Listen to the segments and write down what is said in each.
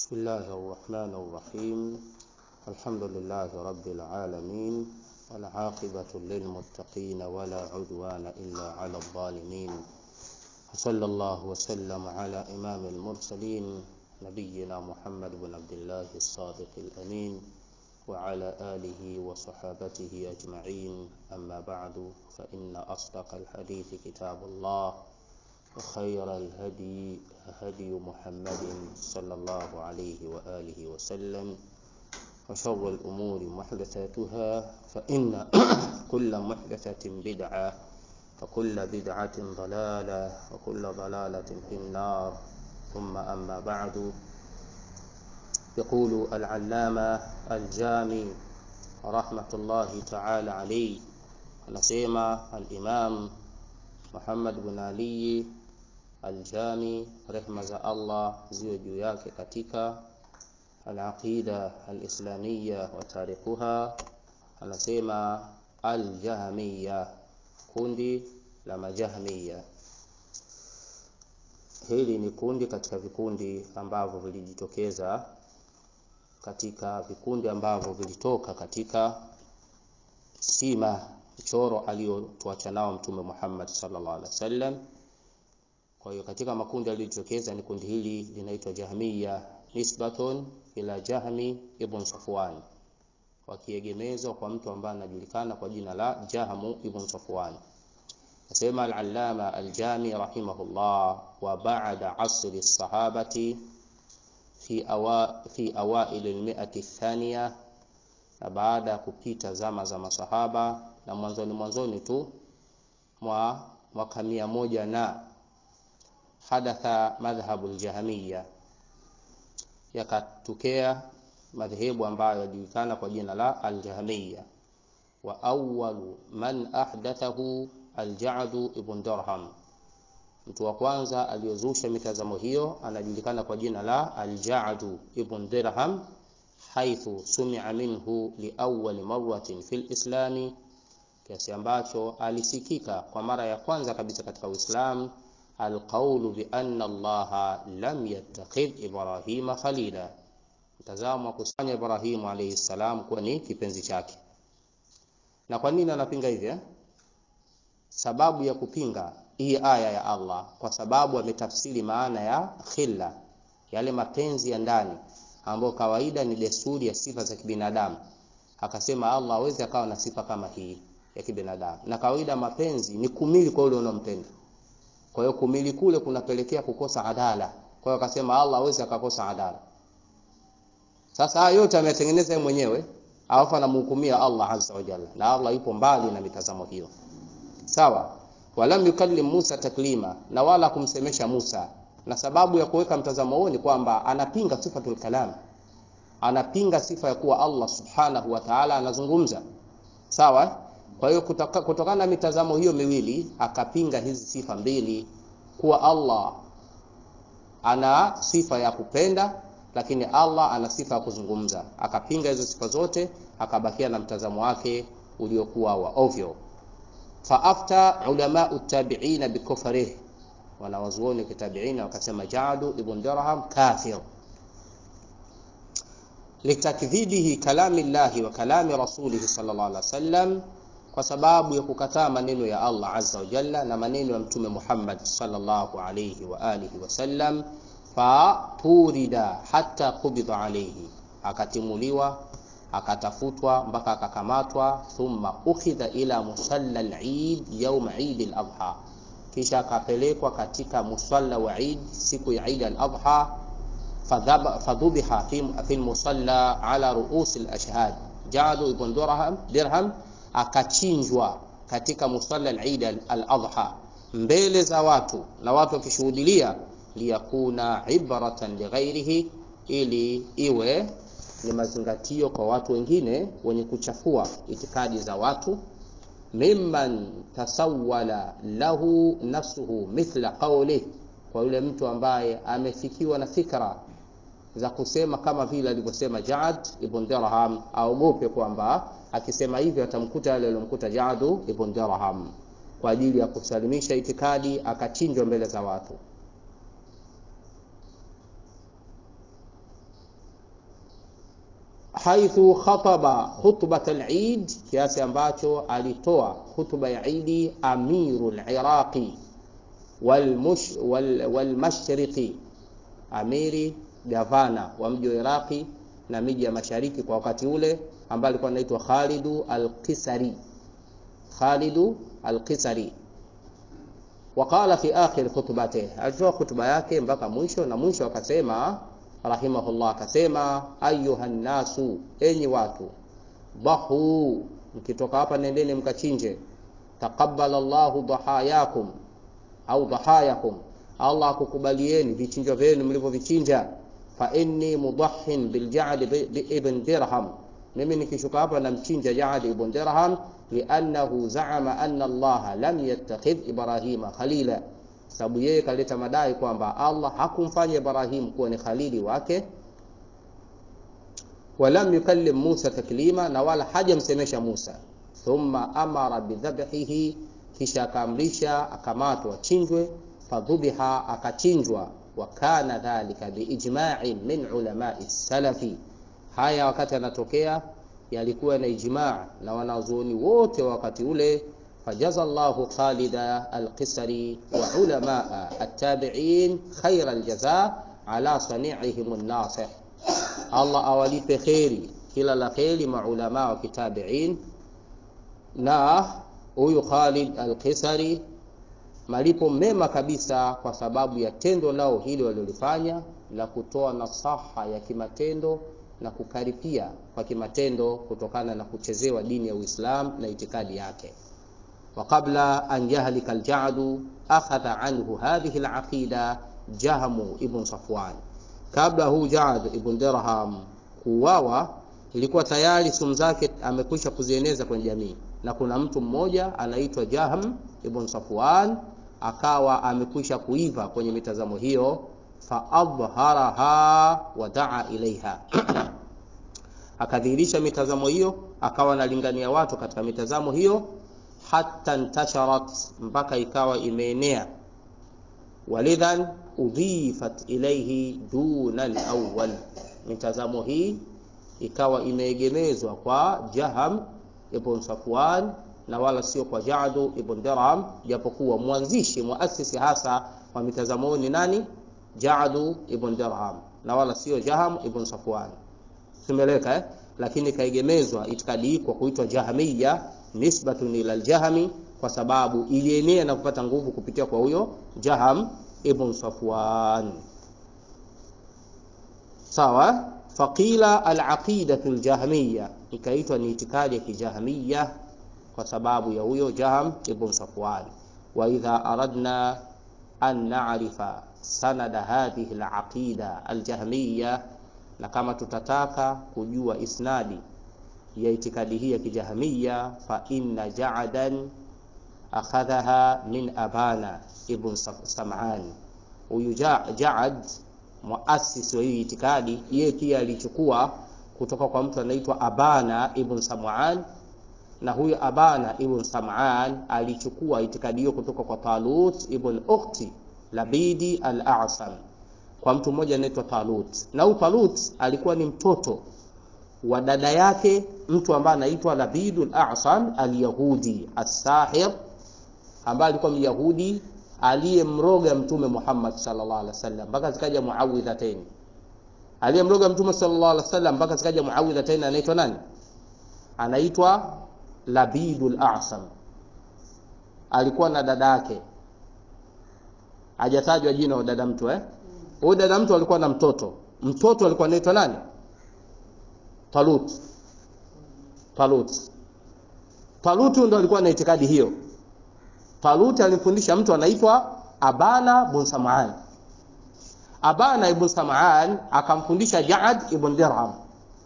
بسم الله الرحمن الرحيم الحمد لله رب العالمين والعاقبة للمتقين ولا عدوان إلا على الظالمين وصلى الله وسلم على إمام المرسلين نبينا محمد بن عبد الله الصادق الأمين وعلى آله وصحابته أجمعين أما بعد فإن أصدق الحديث كتاب الله وخير الهدي هدي محمد صلى الله عليه وآله وسلم وشر الأمور محدثاتها فإن كل محدثة بدعة وكل بدعة ضلالة وكل ضلالة في النار ثم أما بعد يقول العلامة الجامي رحمة الله تعالى عليه anasema al-Imam Muhammad bin Ali al-Jami rehma za Allah ziwe juu yake katika al-aqida al-islamiyya wa tarikuha anasema al-Jahmiyya kundi la majahmiya hili ni kundi katika vikundi ambavyo vilijitokeza katika vikundi ambavyo vilitoka katika sima mchoro aliyotuacha nao mtume Muhammad sallallahu alaihi wasallam. Kwa hiyo katika makundi yaliyojitokeza ni kundi hili linaitwa Jahmiya nisbatun ila Jahmi ibn Safwan, wakiegemezwa kwa mtu ambaye anajulikana kwa jina la Jahmu ibn Safwan. Nasema al-Allama al-Jami rahimahullah, wa ba'da asri as-sahabati fi awa fi awail al-mi'ati ath-thaniya, na baada ya kupita zama za masahaba na mwanzoni mwanzoni tu mwa mwaka mia moja na hadatha madhhabu aljahmiya, yakatokea madhehebu ambayo yajulikana kwa jina la aljahmiya. Wa awwalu man ahdathahu alja'du ibn Dirham, mtu wa kwanza aliyozusha mitazamo hiyo anajulikana kwa jina la alja'du ibn Dirham, haithu sumia minhu liawwali marratin fil islami kiasi ambacho alisikika kwa mara ya kwanza kabisa katika Uislamu alqaulu bi anna Allaha lam yattakhidh Ibrahima khalila, mtazamo wa kusanya Ibrahimu alayhi salam kuwa ni kipenzi chake. Na kwa nini anapinga hivi? Sababu ya kupinga hii aya ya Allah, kwa sababu ametafsiri maana ya khilla, yale mapenzi ya ndani ambayo kawaida ni desturi ya sifa za kibinadamu. Akasema Allah hawezi akawa na sifa kama hii ya kibinadamu, na kawaida mapenzi ni kumili kwa yule unampenda. Kwa hiyo kumili kule kunapelekea kukosa adala. Kwa hiyo akasema Allah hawezi akakosa adala. Sasa haya yote ametengeneza yeye mwenyewe, alafu anamhukumia Allah azza wa jalla, na Allah yupo mbali na mitazamo hiyo. Sawa, walam yukallim Musa taklima, na wala kumsemesha Musa. Na sababu ya kuweka mtazamo huo ni kwamba anapinga sifatul kalam, anapinga sifa ya kuwa Allah subhanahu wa ta'ala anazungumza. Sawa, kwa hiyo kutokana na mitazamo hiyo miwili akapinga hizi sifa mbili, kuwa Allah ana sifa ya kupenda, lakini Allah ana sifa ya kuzungumza. Akapinga hizo sifa zote, akabakia na mtazamo wake uliokuwa wa ovyo. Fa afta ulama utabiina bikufrih, wanawazuoni kitabiina wakasema Jadu ibn Dirham kafir litakdhibihi kalami llahi wa kalami rasulihi sallallahu alaihi wasallam kwa sababu ya kukataa maneno ya Allah azza wa jalla na maneno ya mtume Muhammad sallallahu alayhi wa alihi wasallam, fa turida hatta qubida alayhi, akatimuliwa akatafutwa mpaka akakamatwa. Thumma ukhidha ila musalla al-Eid yawm Eid al-Adha, kisha akapelekwa katika musalla wa Eid siku ya Eid al-Adha. Fadhubiha fi musalla ala ruus al-ashhad Jadu ibn Dirham Dirham akachinjwa katika musalla al-Eid al-Adha mbele za watu na watu wakishuhudilia, liyakuna ibratan lighairihi, ili iwe ni mazingatio kwa watu wengine wenye kuchafua itikadi za watu, mimman tasawwala lahu nafsuhu mithla qawli, kwa yule mtu ambaye amefikiwa na fikra za kusema kama vile alivyosema Jad ibn Dirham, aogope kwamba akisema hivyo atamkuta yale aliyomkuta Jadu ibn Dirham, kwa ajili ya kusalimisha itikadi, akachinjwa mbele za watu. haithu khataba khutbat al-Eid, kiasi ambacho alitoa khutba ya Idi amiru al-Iraqi walmush wal, walmashriqi, amiri gavana wa mji wa Iraqi na miji ya mashariki kwa wakati ule, ambaye alikuwa anaitwa Khalidu al-Qisari, Khalidu al-Qisari waqala fi akhir khutbatihi, alitoa khutba yake mpaka mwisho, na mwisho akasema rahimahullah, akasema ayuha nnasu, enyi watu, dhahu, mkitoka hapa nendeni mkachinje. Taqabbala Allahu dhahayakum au dhahayakum, Allah akukubalieni vichinjo vyenu mlivyovichinja. Fa inni mudahhin bilja'd ibn dirham, mimi nikishuka hapa namchinja Ja'd ibn dirham liannahu zaama anna Allaha lam yattakhidh Ibrahima khalila, sababu yeye kaleta madai kwamba Allah hakumfanya Ibrahim kuwa ni khalili wake, walam yukallim Musa taklima, na wala hajamsemesha Musa. Thumma amara bidhabhihi, kisha akaamrisha akamatwa achinjwe. Fadhubiha, akachinjwa. Wa kana dhalika biijma'in min ulamai salafi, haya wakati anatokea yalikuwa na ijmaa na wanazuoni wote wakati ule. Fajaza llahu Khalida Alqisari wa ulamaa attabiin khaira aljaza ala saniihim nasih, Allah awalipe kheri kila la kheri maulamaa wa kitabiin na huyu Khalid Alqisari malipo mema kabisa kwa sababu ya tendo lao hili walilofanya la kutoa nasaha ya kimatendo na kukaripia kwa kimatendo kutokana na kuchezewa dini ya Uislamu na itikadi yake. wa qabla an yahlika alja'du akhadha anhu hadhihi alaqida Jahmu ibn Safwan, kabla huu Ja'd ibn Dirham kuuawa, ilikuwa tayari sumu zake amekwisha kuzieneza kwenye jamii, na kuna mtu mmoja anaitwa Jahm ibn Safwan akawa amekwisha kuiva kwenye mitazamo hiyo faadhharaha wa daa ilaiha akadhihirisha mitazamo hiyo, akawa analingania watu katika mitazamo hiyo, hatta ntasharat, mpaka ikawa imeenea. Walidhan udhifat ilaihi duna alawwal, mitazamo hii ikawa imeegemezwa kwa Jaham ibn Safwan na wala sio kwa Ja'du ibn Dirham, japokuwa mwanzishi muasisi hasa wa mitazamo ni nani? Ja'du ibn Dirham na wala sio Jaham ibn Safwan. Tumeleka eh? Lakini kaegemezwa itikadi hii kwa kuitwa Jahmiya nisbatun ila al-Jahmi, kwa sababu ilienea na kupata nguvu kupitia kwa huyo Jaham ibn Safwan. Sawa, faqila al-aqidatu al-jahmiya, ikaitwa ni itikadi ya kijahmiya kwa sababu ya huyo Jaham ibn Safwan. Wa idha aradna an na'rifa sanada hadhihi al-aqida al-jahmiya, na kama tutataka kujua isnadi ya itikadi hii ya kijahmiya, fa inna ja'dan akhadhaha min abana ibn Sam'an. Huyu Ja'ad muasisi wa hii itikadi, yeye pia alichukua kutoka kwa mtu anaitwa Abana ibn Sam'an na huyu Abana ibn Sam'an alichukua itikadi hiyo kutoka kwa Talut ibn Ukhti Labidi al-A'sam, kwa mtu mmoja anaitwa Talut. Na huyu Talut alikuwa ni mtoto wa dada yake mtu ambaye anaitwa Labidul A'sam al-Yahudi as-Sahir, ambaye alikuwa Myahudi aliyemroga Mtume Muhammad sallallahu alaihi wasallam mpaka zikaja muawidhatain. Aliyemroga Mtume sallallahu alaihi wasallam mpaka zikaja muawidhatain anaitwa nani? Anaitwa Labidul A'sam. Alikuwa na dada yake, hajatajwa jina wa dada mtu eh. Huyu dada mtu alikuwa na mtoto, mtoto alikuwa anaitwa nani? Talut. Talut. Talut ndo alikuwa na itikadi hiyo. Talut alimfundisha mtu anaitwa Abana ibn Sam'an. Abana ibn Sam'an akamfundisha Ja'ad ibn Dirham.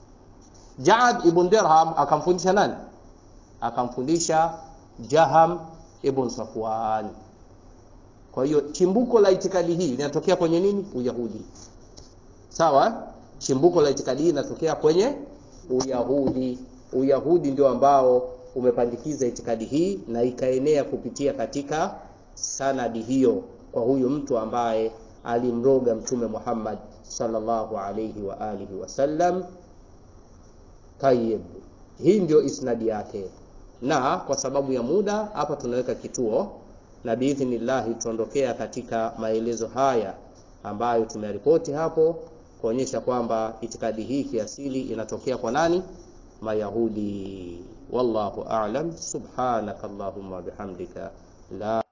Ja'ad ibn Dirham akamfundisha nani? Akamfundisha Jaham ibn Safwan. Kwa hiyo chimbuko la itikadi hii linatokea kwenye nini? Uyahudi. Sawa? Chimbuko la itikadi hii linatokea kwenye Uyahudi. Uyahudi ndio ambao umepandikiza itikadi hii na ikaenea kupitia katika sanadi hiyo kwa huyu mtu ambaye alimroga Mtume Muhammad sallallahu alayhi wa alihi wasallam. Tayib, hii ndio isnadi yake, na kwa sababu ya muda hapa tunaweka kituo, na biidhnillahi tutaondokea katika maelezo haya ambayo tumeripoti hapo kuonyesha kwamba itikadi hii kiasili inatokea kwa nani? Mayahudi. Wallahu a'lam. Subhanaka Allahumma bihamdika la